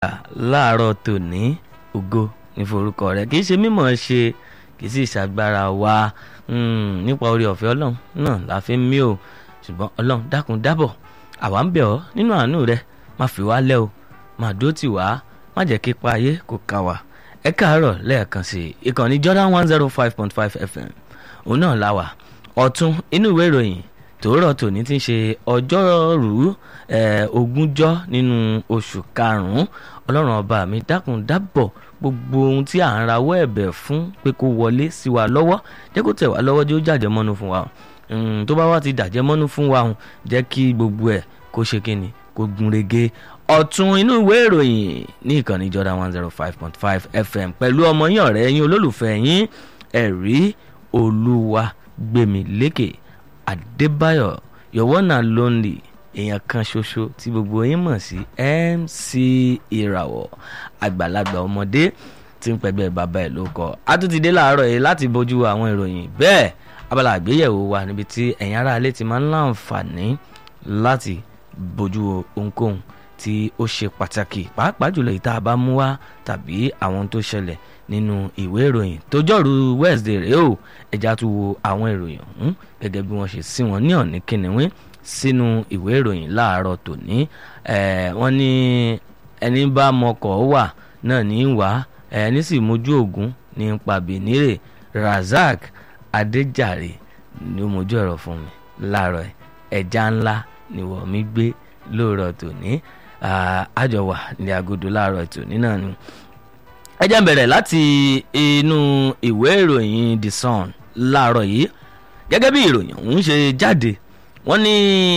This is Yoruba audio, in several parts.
láàárọ̀ tòní ògo ní forúkọ rẹ̀ kì í ṣe mímọ̀ ṣe kì í sì ṣàgbára wa mm, nípa orí ọ̀fẹ́ ọlọ́run náà la fi ń mí o ṣùgbọ́n ọlọ́run dákun dábọ̀ àwa ń bẹ̀ ọ́ nínú àánú rẹ má fi wá lẹ́ o má dúró tì wá má jẹ́ kí pa ayé kò ká wa ẹ káàárọ̀ lẹ́ẹ̀kan sí i ìkànnì Jordan one zero five point five FM òun náà la wà ọ̀tún inú ìwé ìròyìn tòórọ̀ tòní ti ń ṣe ọjọ́rú ogúnjọ́ nínú oṣù karùn-ún ọlọ́run ọba mi dákun dábọ̀ gbogbo ohun tí à ń rawọ́ ẹ̀bẹ̀ fún pé kó wọlé sí wa lọ́wọ́ jẹ́ kó tẹ̀ wá lọ́wọ́ jẹ́ ó jàjẹ́ mọ́nú fún wa tó bá wá ti dàjẹ́ mọ́nú fún wa jẹ́ kí gbogbo ẹ̀ kó ṣe kíni kó gun rege ọ̀tún inú ìwé ìròyìn ní ìkànnì Jordan one zero five point five FM pẹ̀lú ọmọ yín ọ̀rẹ́ yín olólùfẹ́ yín ẹ̀rí olúwa gbèmí lékè Adébáyọ̀ your one and lonely èèyàn kan ṣoṣo tí gbogbo yín mọ̀ sí MC ìràwọ̀ àgbàlagbà ọmọdé tí ń pẹ̀gbẹ́ bàbá ẹ̀ ló kọ́ a tún ti dé láàárọ̀ yìí láti bójú àwọn ìròyìn bẹ́ẹ̀ abala àgbéyẹ̀wò wa níbi tí ẹ̀yin ará ilé ti máa ń láǹfààní láti bójú ohunkóhun tí ó ṣe pàtàkì pàápàá jùlọ ìta bá mú wá tàbí àwọn tó ṣẹlẹ̀ nínú ìwé ìròyìn tójọ́rú Wednesday rèé o ẹja tún wo àwọn ìròyìn ọ̀hún gẹ́gẹ́ bí wọ́n ṣe sí wọn ní ọ̀ní kìnìún sínú ìwé ìròyìn láàárọ̀ tòní wọ́n ní ẹni bá mọkọ̀ wà náà ní wá ẹni sì mójú ògún ní pàbínírè Razak Adéjàre ni ó mójú ẹ̀rọ fún mi láàárọ̀ ẹja ńlá ni wọ́n mi gbé lóòrọ̀ tòní àjọwà ní agodo láàárọ̀ tòní náà ni ẹ jẹ́ n bẹ̀rẹ̀ láti inú ìwé ìròyìn The Sun láàárọ̀ yìí gẹ́gẹ́ bí ìròyìn ọ̀hún ṣe jáde wọ́n ní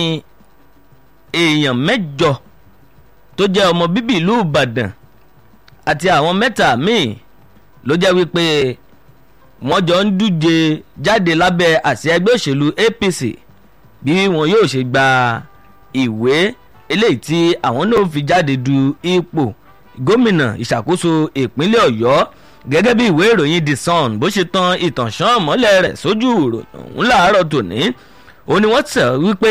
èèyàn mẹ́jọ tó jẹ́ ọmọ bíbí ìlú Ìbàdàn àti àwọn mẹ́ta míì ló jẹ́ wípé wọ́n jọ ń díje jáde lábẹ́ àsíá ẹgbẹ́ òṣèlú APC bí wọn yóò ṣe gba ìwé eléyìí tí àwọn náà fi jáde du ipò gómìnà ìṣàkóso ìpínlẹ̀ Ọ̀yọ́ gẹ́gẹ́ bí ìwé ìròyìn The Sun bó ṣe tan ìtànṣán mọ́lẹ̀ rẹ̀ sójú ìròyìn ọ̀hún láàárọ̀ tòní ó ní wọ́n tẹ̀ wípé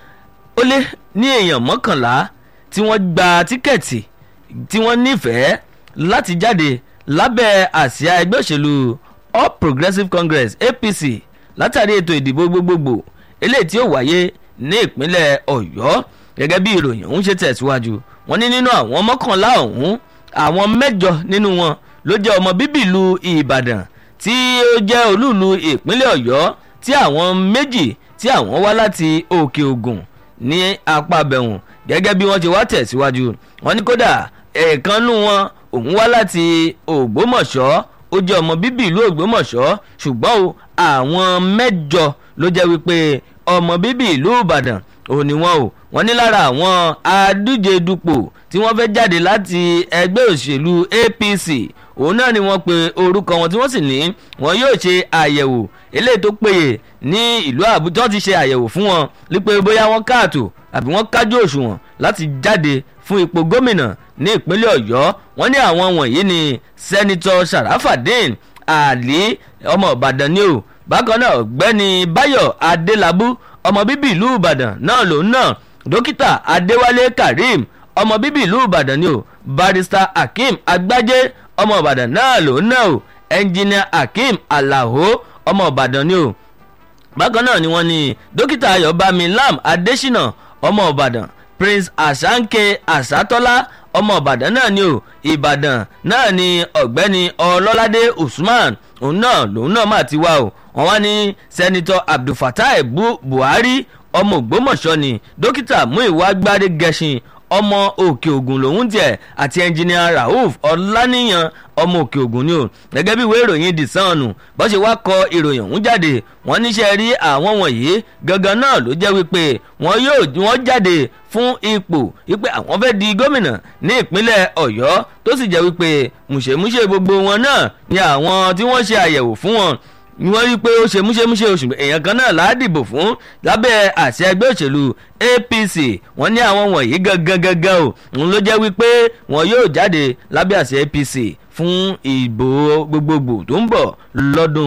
ó lé ní èèyàn mọ́kànlá tí wọ́n gba tíkẹ́ẹ̀tì tí wọ́n nífẹ̀ẹ́ láti jáde lábẹ́ àsíá ẹgbẹ́ òṣèlú All Progressives Congress APC látàrí ètò ìdìbò gbogbogbò eléyìí tí ó wáyé ní ìpínlẹ̀ Ọ̀yọ́ gẹ́gẹ́ bí ìròyìn ọ̀hún ṣe tẹ̀síwájú wọ́n ní nínú àwọn mọ́kànlá ọ̀hún àwọn mẹ́jọ nínú wọn ló jẹ́ ọmọ bíbí ìlú Ìbàdàn tí ó jẹ́ olúùlú ìpínlẹ̀ Ọ̀yọ́ tí àwọn méjì tí àwọn wá láti Òkè Ògùn ní apá bẹ̀hùn gẹ́gẹ́ bí wọ́n ti wá tẹ̀síwájú wọ́n ní kódà ẹ̀ẹ̀kanú wọn òun wá láti Ògbómọ̀ṣọ́ ó jẹ́ ọmọ bíbí ìlú Ògbómọ̀ṣọ́ ṣùgbọ́n o àwọn mẹ́jọ ló jẹ́ wípé ọmọ bíbí ìlú Ìbàdàn ò ní wọn o wọ́n ní lára àwọn adíje dupò tí wọ́n fẹ́ jáde láti ẹgbẹ́ òṣèlú APC òun náà ni wọ́n pe orúkọ wọn tí wọ́n sì ní wọ́n yóò ṣe àyẹ̀wò eléyìí tó péye ní ìlú Àbújá wọ́n ti ṣe àyẹ̀wò fún wọn wípé bóyá wọ́n káàtó àbí wọ́n kájú òṣùwọ̀n láti jáde fún ipò gómìnà ní ìpínlẹ̀ Ọ̀yọ́ wọ́n ní àwọn wọ̀nyí ni sẹ́nitọ́ Sharafadin Ali ọmọ Ìbàdàn ni o bákan náà ọ̀gbẹ́ni Báyọ̀ Adélabú ọmọ bíbí ìlú Ìbàdàn náà lòun náà dókítà Adéwálé Karim ọmọ bíbí ìlú Ìbàdàn ni o barista Hakeem Agbájé ọmọ Ìbàdàn náà lòun náà o ẹnjìnìà Hakeem Alao ọmọ Ìbàdàn ni o bákan náà ni wọ́n ní dókítà Ayọ̀bámi Lam Adésínà ọmọ Ìbàdàn Prince Asanke Asatola ọmọ Ìbàdàn náà ni o Ìbàdàn náà ni ọ̀gbẹ́ni Ọlọ́ládé Usman òun náà lòun náà mà ti wá o wọ́n wá ní sẹ́nitọ́ Abdulfatai Buhari ọmọ Ògbómọ̀ṣọ́ ni dókítà Múìwá Gbádé Gẹṣin ọmọ Òkè Ògùn lòun tiẹ̀ àti ẹnjìnìà Rauf Ọláníyàn ọmọ Òkè Ògùn ni o gẹ́gẹ́ bí ìwé ìròyìn The Sun bó ṣe wá kọ ìròyìn ọ̀hún jáde wọ́n níṣẹ́ rí àwọn wọ̀nyí gangan náà ló jẹ́ wípé wọ́n yóò wọ́n jáde fún ipò wípé àwọn fẹ́ di gómìnà ní ìpínlẹ̀ Ọ̀yọ́ tó sì jẹ́ wípé mùṣemúṣe gbogbo wọn náà ni àwọn tí wọ́n ṣe àyẹ̀wò fún wọn ni wọ́n rí i pé ó ṣe múṣemúṣe oṣù èèyàn kan náà là á dìbò fún lábẹ́ àṣẹ ẹgbẹ́ òṣèlú APC wọ́n ní àwọn wọ̀nyí gangan gangan o òun ló jẹ́ wípé wọ́n yóò jáde lábẹ́ àṣẹ APC fún ìbò gbogbogbò tó ń bọ̀ lọ́dún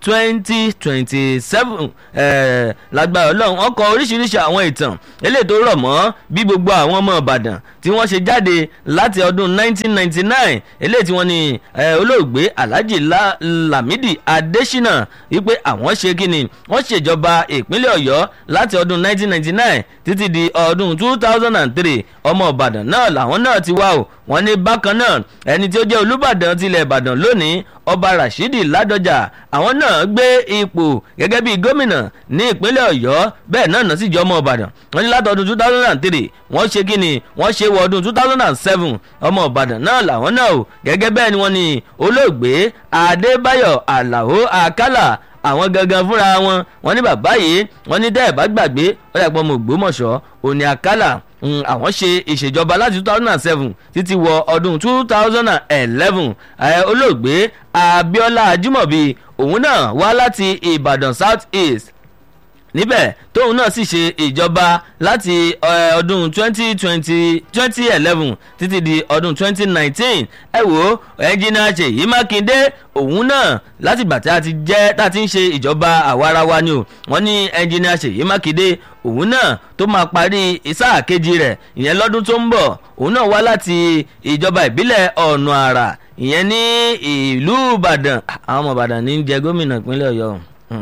twenty twenty seven lágbára ọlọ́run wọ́n kọ oríṣiríṣi àwọn ìtàn eléyìí tó rọ̀ mọ́ bí gbogbo àwọn ọmọ ìbàdàn tí wọ́n ṣe jáde láti ọdún 1999 eléyìí tí wọ́n ní olóògbé alhaji lamidi adesina wípé àwọn ṣe kíni wọ́n ṣèjọba ìpínlẹ̀ ọ̀yọ́ láti ọdún 1999 títí di ọdún 2003 ọmọ ìbàdàn náà làwọn náà ti wá o wọ́n ní bákan náà ẹni tí ó jẹ́ olúbàdàn tilẹ̀ ìbàdàn lónìí ọba rashidi ládọjà àwọn náà gbé ipò gẹ́gẹ́ bíi gómìnà ní ìpínlẹ̀ ọ̀yọ́ bẹ́ẹ̀ náà náà sì jẹ́ ọmọ ìbàdàn wọ́n ní látọdún two thousand and three wọ́n ṣe kí ni wọ́n ṣe wọ ọdún two thousand and seven ọmọ ìbàdàn náà làwọn náà o gẹ́gẹ́ bẹ́ẹ̀ ni wọ́n ní olóògbé adébáyọ̀ àlàó àkàlà àwọn gangan fúnra wọn wọ́n ní bàbá yìí wọ́n ní dẹ́ẹ̀ bá gbàgbé ó yàgbọ́ ọmọ ògbómọ̀ṣọ́ òní àkàlà àwọn ṣe ìṣèjọba láti two thousand and seven títí wọ ọdún two thousand and eleven olóògbé abiola ajimobi òun náà wá láti ìbàdàn south east níbẹ̀ tóun náà sì ṣe ìjọba láti ọdún twenty twenty twenty eleven títí di ọdún twenty nineteen ẹ wò ẹnjìnà ṣèyí mákindé òun náà láti gbà tí a ti jẹ́ tá a ti ń ṣe ìjọba àwarawa ni o wọ́n ní ẹnjìnà ṣèyí mákindé òun náà tó máa parí sáà kejì rẹ̀ ìyẹn lọ́dún tó ń bọ̀ òun náà wá láti ìjọba ìbílẹ̀ ọ̀nà àrà ìyẹn ní ìlú ìbàdàn àwọn ọmọ ìbàdàn ní jẹ gómìnà ìpínlẹ̀ ọ̀yọ́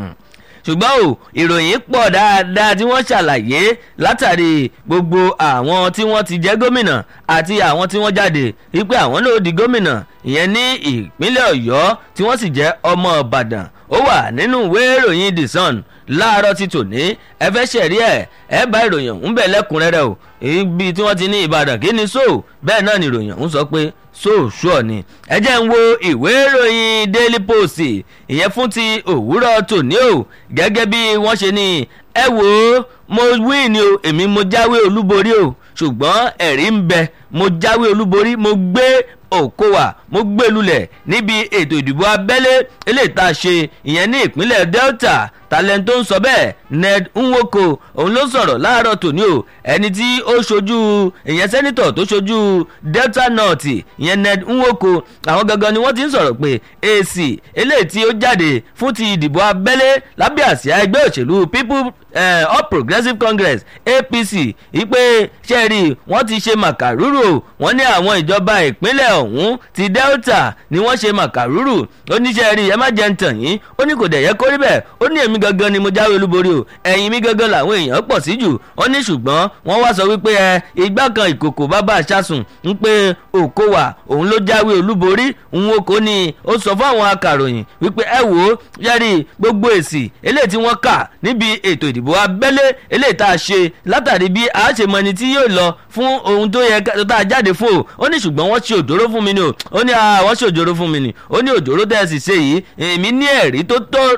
ṣùgbọ́n o ìròyìn pọ̀ dáadáa tí wọ́n ṣàlàyé látàrí gbogbo àwọn tí wọ́n ti jẹ́ gómìnà àti àwọn tí wọ́n jáde wípé àwọn náà di gómìnà ìyẹn ní ìpínlẹ̀ ọ̀yọ́ tí wọ́n sì jẹ́ ọmọ ìbàdàn ó wà nínú ìwé ìròyìn the sun láàárọ̀ ti tòní ẹ fẹ́ ṣẹ̀rí ẹ̀ ẹ bá ìròyìn ọ̀hún bẹ̀ lẹ́kùnrẹ́rẹ́ o ibi tí wọ́n ti ní ìbàdàn kí ni so bẹ́ẹ̀ náà ni ìròyìn ọ̀hún sọ pé so sure ni ẹ jẹ́ ń wo ìwé ìròyìn daily post ìyẹn fún ti òwúrọ̀ tòní o gẹ́gẹ́ bí wọ́n ṣe ní ẹ wò ó mo win ni o èmi mo jáwé olúborí o ṣùgbọ́n ẹ̀rí ń bẹ mo jáwé olúborí mo gbé òkòwà mo gbé lulẹ̀ níbi ètò ìdìbò abẹ́lé eléyìí tá a ṣe ìyẹn ní ìpínlẹ̀ delta talent tó ń sọ bẹ́ẹ̀ ned nwoko òun ló sọ̀rọ̀ láàárọ̀ tòní o ẹni tí ó ṣojú ìyẹn sẹ́nitọ̀ tó ṣojú delta north ìyẹn ned nwoko àwọn gangan ni wọ́n ti ń sọ̀rọ̀ pé èsì eléyìí tí ó jáde fún ti ìdìbò abẹ́lé lábẹ́ àsíá ẹgbẹ́ òṣèlú people eh, all progressives congress apc wípé sẹ́ẹ̀rì wọ́n ti ṣe màkàrúrù wọ́n ní àwọn ìjọba ìpínlẹ̀ ọ̀hún ti delta ni wọ́n ṣe màkàrúrù ó ní sẹ́ẹ̀rì ẹ má jẹ́ ń tàn yín ó ní kò dẹ̀ yẹ kó rí bẹ́ẹ̀ ó ní èmi gangan ni mo jáwé olúborí o ẹ̀yìn mi gangan làwọn èèyàn pọ̀ sí jù ó ní ṣùgbọ́n wọ́n wá sọ wípé ẹ igbá kan ìkòkò bàbá àṣàsùn ń pé òkòwà òun ló jáwé olúborí òun o kò ní ó sọ fún àwọn akàròyìn wípé ẹ wò ó yẹ́rì gbogbo èsì eléyìí tí wọ́n kà níbi ètò ìdìbò abẹ́lé eléyìí tá a ṣe látàrí bí a ṣe mọ ẹni tí yóò lọ fún ohun tó yẹ tá a jáde fún o ó ní ṣùgbọ́n wọ́n ṣe òjòrò fún mi ni o ó ní àwọn ṣe òjòrò fún mi ni ó ní òjòrò tẹ́ ẹ sì ṣe yìí èmi ní ẹ̀rí tó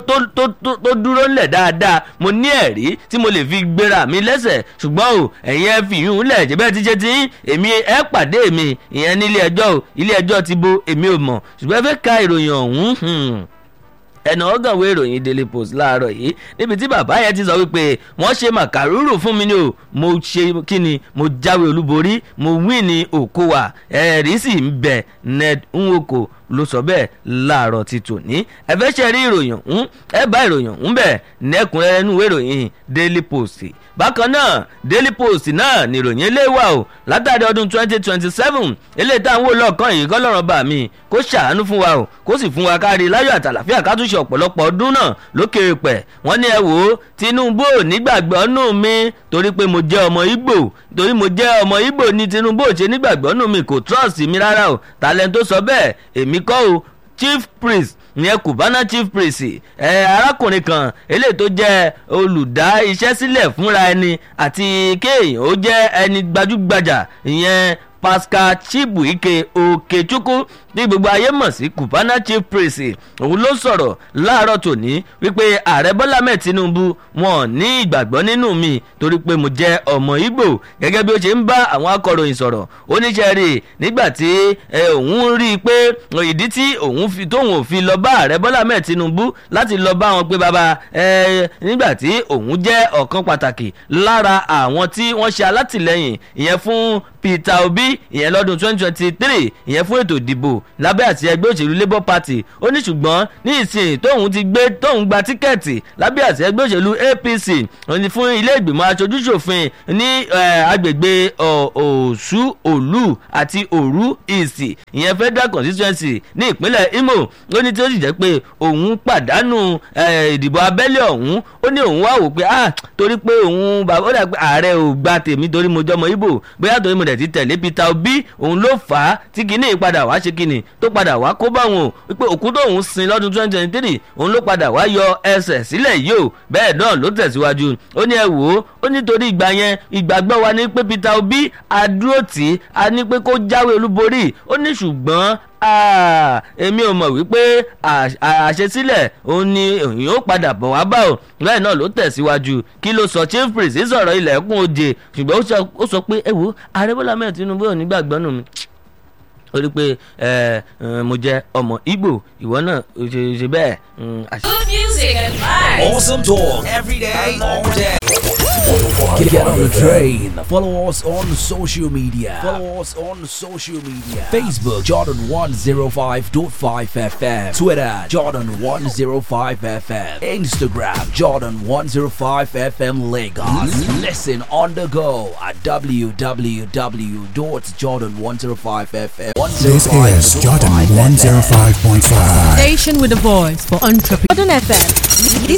tó dúró ńlẹ̀ dáadáa mo ní ẹ̀rí tí mo lè fi gbéra mi lẹ́sẹ̀ ṣùgbọ́n o ẹ̀yin ẹ fi yún lẹ̀ jẹ́ bẹ́ẹ̀ ti ṣe ti èmi ẹ pàdé mi ìyẹn ní ilé ẹjọ́ o ilé ẹjọ́ ti bo èmi ò mọ̀ ṣùgbọ́n ẹ fẹ́ ka ìròyìn ọ̀hún ẹnà ọgànwé ìròyìn daily post láàárọ̀ yìí níbi tí bàbá yẹn ti sọ wípé wọ́n ṣe màkàrúrù fún mi ni o mo ṣe kí ni mo jáwé olúborí mo wí ní òkúwà ẹ̀rí sì ń bẹ̀ ned nwoko ló sọ bẹ́ẹ̀ láàárọ̀ ti tòní ẹ fẹ́ ṣe rí ìròyìn ọ̀hún ẹ bá ìròyìn ọ̀hún bẹ̀ nẹ́kùnrẹ́rẹ́ nínú ìwé ìròyìn daily post bákan náà daily post náà ni ìròyìn ilé wa o látàrí ọdún twenty twenty seven eléyìí táwọn olóòkan yìí kọ́lọ́run bá mi kó ṣàánú fún wa o kó sì fún wa kárí láyọ̀ àtàlàfíà ká tún ṣe ọ̀pọ̀lọpọ̀ ọdún náà lókè pẹ̀ wọ́n ní ẹ wò ó tinubu ò nígbàgbọ́ nù mí torí pé mo jẹ́ ọmọ igbó torí mo jẹ́ ọmọ igbó ní tinubu ò ṣe nígbàgbọ́ nù mí kò trust mi rárá o talent tó sọ bẹ́ẹ̀ èmi kọ́ o chief priest ìyẹn cubana chief priest ẹ arákùnrin kan eléyìí tó jẹ́ olùdá iṣẹ́ sílẹ̀ fúnra ẹni àti kéèyàn ó jẹ́ ẹni gbajúgbajà ìyẹn pascal chibuike okechukwu ní gbogbo ayé mọ̀ sí cubana chief priest òun ló sọ̀rọ̀ láàárọ̀ tòní wípé ààrẹ bọ́lá mẹ́ẹ̀ tinubu wọn ní ìgbàgbọ́ nínú mi torí pé mo jẹ́ ọmọ ìgbò gẹ́gẹ́ bí ó ṣe ń bá àwọn akọ̀ròyìn sọ̀rọ̀ oníṣẹ́ rí nígbà tí òun rí i pé ìdí tí òun fi tóun ò fi lọ bá ààrẹ bọ́lá mẹ́ẹ̀ tinubu láti lọ bá wọn pé bàbá nígbà tí òun jẹ́ ọ̀kan pàtàkì lára àwọn tí wọ́n ṣe alátìlẹyìn ìyẹn fún peter obi ìyẹn lọ́dún 2023 ìyẹn fún ètò ìdìbò lábẹ́ àti ẹgbẹ́ òṣèlú labour party ó ní ṣùgbọ́n ní ìsìn tóun ti gbé tóun gba tíkẹ́ẹ̀tì lábẹ́ àti ẹgbẹ́ òṣèlú apc ó ní fún ilé ìgbìmọ̀ aṣojúṣòfin ní agbègbè òṣù òlù àti òru ìsì ìyẹn federal constituency ní ìpínlẹ̀ imo ó ní tí ó sì jẹ́ pé òun pàdánù ìdìbò abẹ́lé ọ̀hún ó ní òun wá wò pé ah torí pé òun bàbá ó dà pé ààrẹ ò gba tèmi torí mo jọmọ ibo bóyá torí mo dẹ̀ ti tẹ̀lé peter obi òun ló fà á tí kinní padà wá ṣe kinní tó padà wá kó báwọn o wípé òkú tóun sin lọ́dún twenty twenty three òun ló padà wá yọ ẹsẹ̀ sílẹ̀ yìí o bẹ́ẹ̀ náà ló tẹ̀síwájú ó ní ẹ wò ó ó nítorí ìgbà yẹn ìgbàgbọ́ wa ní pé peter obi adúró tì í a ní pé kó jáwé olúborí ó ní ṣùgbọ́n èmi ò mọ̀ wípé àṣesílẹ̀ òun ni òyìn ó padà bọ̀ wá bá o bẹ́ẹ̀ náà ló tẹ̀síwájú kí ló sọ chief priest sọ̀rọ̀ ilẹ̀kùn òjè ṣùgbọ́n ó sọ pé ẹ wo ààrẹ bọ́lá mẹ́rin tinubu ò ní gbàgbọ́ nù mí ó rí pé mo jẹ ọmọ Igbo ìwọ náà ṣe bẹ́ẹ̀. Good music and vibes. Awesome talk every day, all day. Get on the train. Follow us on social media. Follow us on social media. Facebook Jordan 105.5 FM. Twitter Jordan 105 FM. Instagram Jordan 105 FM Lagos. Listen on the go at www.jordan105fm. This is Jordan 105.5. Station with a voice for entrepreneurs. Jordan FM.